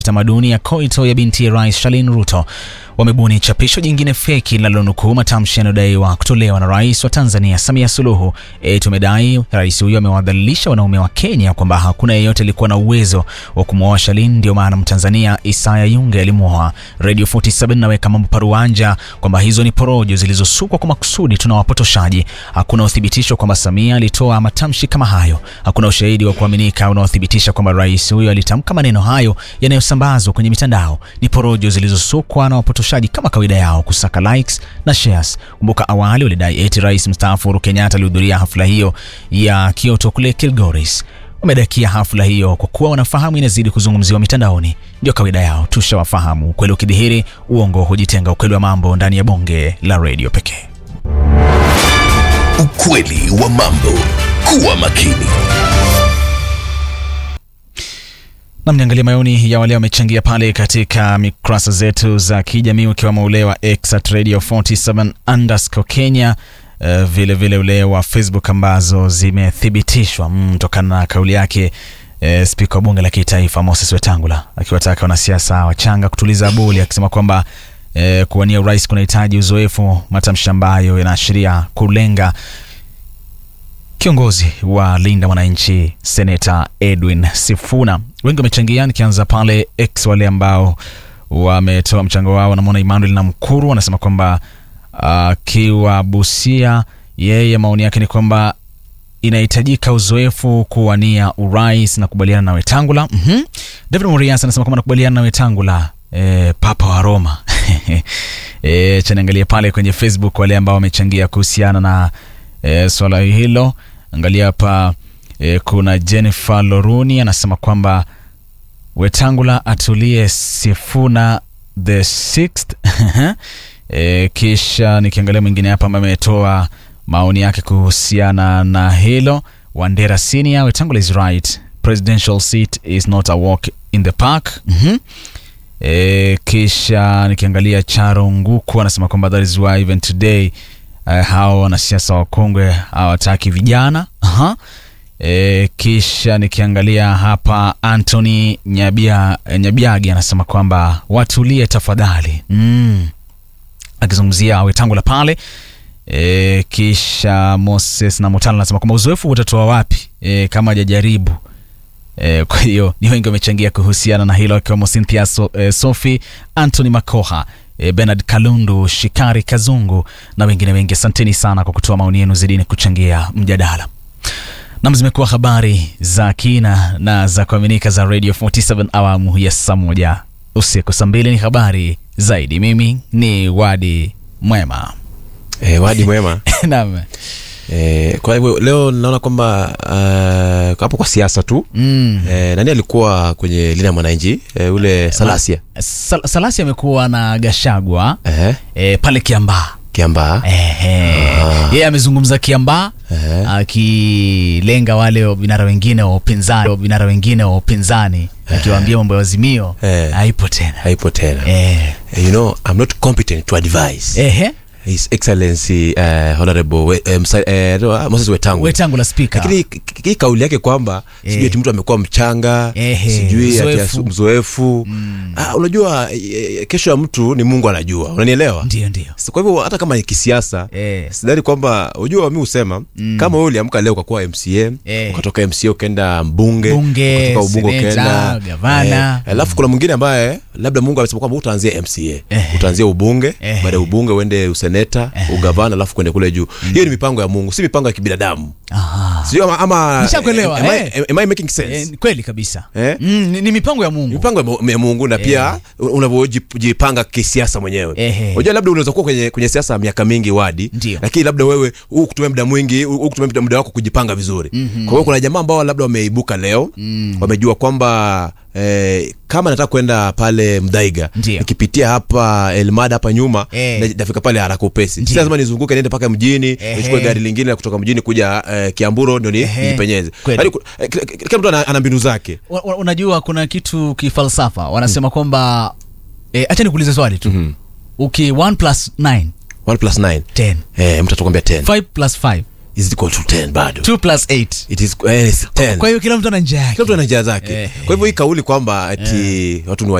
tamaduni ya koito ya binti ya rais Shalin Ruto wamebuni chapisho jingine feki linalonukuu matamshi yanayodaiwa kutolewa na rais wa Tanzania Samia Suluhu. E, tumedai rais huyo amewadhalilisha wanaume wa Kenya kwamba hakuna yeyote alikuwa na uwezo wa kumwoa Shalin, ndio maana Mtanzania Isaya Yunge alimwoa. Radio 47 naweka mambo paruanja kwamba hizo ni porojo zilizosukwa kwa makusudi, tuna wapotoshaji. Hakuna uthibitisho kwamba Samia alitoa matamshi kama hayo. Hakuna ushahidi wa kuaminika unaothibitisha kwamba rais huyo alitamka maneno hayo yanayosambazwa kwenye mitandao. Ni porojo zilizosukwa na wapotoshaji kama kawaida yao kusaka likes na shares. Kumbuka awali walidai eti rais mstaafu Uhuru Kenyatta alihudhuria hafla hiyo ya Kyoto kule Kilgoris. Wamedakia hafla hiyo kwa kuwa wanafahamu inazidi kuzungumziwa mitandaoni. Ndio kawaida yao, tushawafahamu. Ukweli ukidhihiri, uongo hujitenga. Ukweli wa mambo ndani ya bonge la redio pekee. Ukweli wa mambo. Kuwa makini. Nam, niangalia maoni ya wale wamechangia pale katika mikurasa zetu za kijamii ukiwemo ule wa X at radio 47 underscore Kenya, uh, vile vile ule wa Facebook ambazo zimethibitishwa kutokana mm, na kauli yake uh, spika wa bunge la kitaifa Moses Wetangula akiwataka wanasiasa wachanga kutuliza boli, akisema kwamba uh, kuwania urais kunahitaji uzoefu, matamshi ambayo yanaashiria kulenga kiongozi wa Linda Mwananchi Seneta Edwin Sifuna. Wengi wamechangia, nikianza pale X, wale ambao wametoa mchango wao. Namwona Emmanuel na Mkuru wanasema kwamba akiwa uh, Busia, yeye maoni yake ni kwamba inahitajika uzoefu kuwania urais na kubaliana na Wetangula. mm -hmm. David Murias anasema kwamba nakubaliana na Wetangula, e, papa wa Roma. E, chaniangalia pale kwenye Facebook wale ambao wamechangia kuhusiana na e, swala hilo angalia hapa e, kuna Jennifer Loruni anasema kwamba Wetangula atulie Sifuna the sixth. E, kisha nikiangalia mwingine hapa ambaye ametoa maoni yake kuhusiana na hilo, Wandera Senior, Wetangula is right, presidential seat is not a walk in the park. mm -hmm. E, kisha nikiangalia Charo Nguku anasema kwamba that is why even today Uh, hao wanasiasa wakongwe hawataki vijana. Aha. E, kisha nikiangalia hapa Anthony Nyabia, Nyabiagi anasema kwamba watulie tafadhali, mm. akizungumzia Wetangula pale e, kisha Moses na Mutala anasema kwamba uzoefu utatoa wapi e, kama hajajaribu e, kwa hiyo ni wengi wamechangia kuhusiana na hilo akiwemo Cynthia so, e, Sophie Anthony Makoha Bernard Kalundu, Shikari Kazungu na wengine wengi. Asanteni sana kwa kutoa maoni yenu, zidini kuchangia mjadala. Nam, zimekuwa habari za kina na za kuaminika za Radio 47 awamu ya saa moja usiku. Saa mbili ni habari zaidi. Mimi ni Wadi Mwema. E, Wadi Mwema. Naam. E, kwa hivyo leo naona kwamba uh, hapo kwa siasa tu mm. E, nani alikuwa kwenye Linda Mwananchi e, ule Salasia Sal Salasia amekuwa na Gashagwa Ehe. e, pale Kiambaa Kiambaa yeye amezungumza Kiambaa akilenga wale vinara wengine wa upinzani vinara wengine wa upinzani akiwaambia mambo ya Azimio Eh. haipo tena haipo tena Eh. you know I'm not competent to advise Ehe. His Excellency uh, Honorable we, um, uh, Moses Wetangula Wetangula spika lakini k- k- hii kauli yake kwamba Eh. sijui ati mtu amekuwa mchanga Ehe, sijui ati mzoefu. asu- mzoefu ah, unajua eh, kesho ya mtu ni Mungu anajua unanielewa ndio ndio So, kwa hivyo hata kama ni kisiasa Eh. sidhani kwamba unajua mi husema kama wewe uliamka leo ukakuwa mca Eh. ukatoka mca ukaenda mbunge Bunge, ukatoka ubunge seneta, ukaenda gavana. eh, alafu kuna mwingine ambaye labda mungu amesema kwamba utaanzia mca Eh. utaanzia ubunge Eh. baada ya ubunge uende useneta ugavana alafu kwende kule juu hiyo ni mipango ya mungu si mipango ya kibinadamu Aha. sio ama, ama Nishakuelewa, am, I- eh. am I making sense Eh, kweli kabisa Eh? mm, ni, ni mipango ya Mungu mipango ya mu- ya mungu na pia unavyojipanga kisiasa mwenyewe Ehe. unajua labda unaweza kuwa kwenye, kwenye siasa miaka mingi wadi Ndio. lakini labda wewe huu kutumia muda mwingi huu kutumia muda- muda wako kujipanga vizuri mm-hmm. kwa hiyo kuna jamaa ambao labda wameibuka leo mm. wamejua kwamba Eh, kama nataka kwenda pale mdaiga Ndio. nikipitia hapa elmada hapa nyuma Eh. na- nafika pale haraka upesi si Ndio. lazima nizunguke niende mpaka mjini Ehe. nichukue gari lingine la kutoka mjini kuja eh, kiamburo ndio ni- Ehe. nijipenyeze Kweli. Yaani ku- eh, kila- kila mtu ana, ana mbinu zake Wa- wa- unajua kuna kitu kifalsafa wanasema kwamba eh, acha nikuulize swali tu Mhm. uki 1 plus 9 1 plus 9 10 eh, mtu atakwambia 10 5 plus 5 is equal to 10 bado 2 plus 8 it is eh, it's 10 kwa hiyo kila mtu ana njia yake kila mtu ana njia zake Eh. kwa hivyo hii kauli kwamba ati watu ni